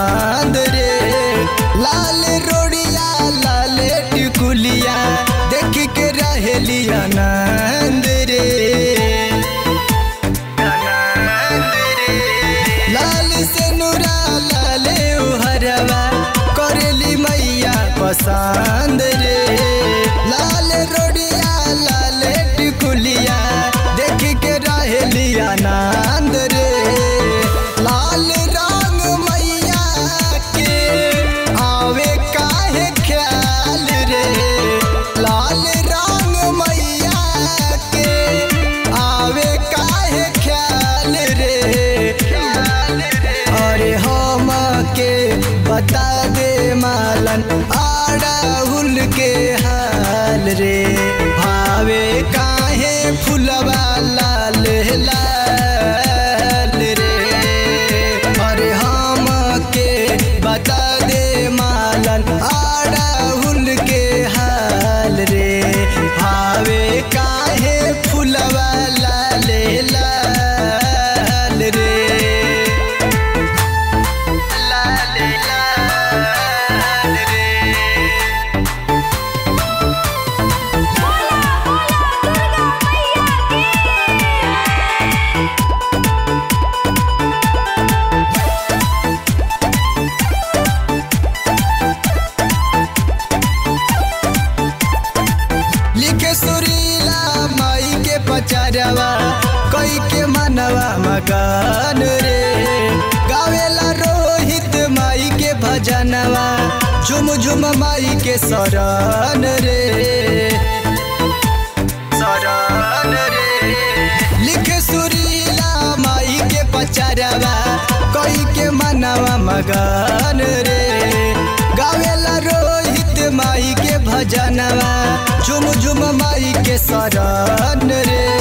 पसंद रे लाल रोड़िया लाल टिकुलिया देख के रहेली आनंद रे लाल से नूरा लाल हरवा करेली मैया पसंद रे लाल रोड़िया लाल टिकुलिया देख के रहेली आनंद रे लाल रंग मैया के आवे काहे ख्याल रे लाल रंग मैया के आवे काहे ख्याल रे अरे हम के बता दे मालन आड़ाहुल के हाल रे भावे काहे फुलवा लाल लाल रे अरे हम के बता दे मालन आड़ाहुल के हाल रे भावे काहे फुलवा लाल लाल रे लाल लाल रे बोला बोला दुर्गा मैया की लिखे सुरीला माई के पचारवा कई के मनवा मकान रे गावेला रोहित माई के भजनवा झुम झुम माई के शरण रे शरण रे लिखे सुरीला माई के पचारवा कई के मनवा मगन रे गावेला रोहित माई के भजनवा झुम झुम माई के शरण रे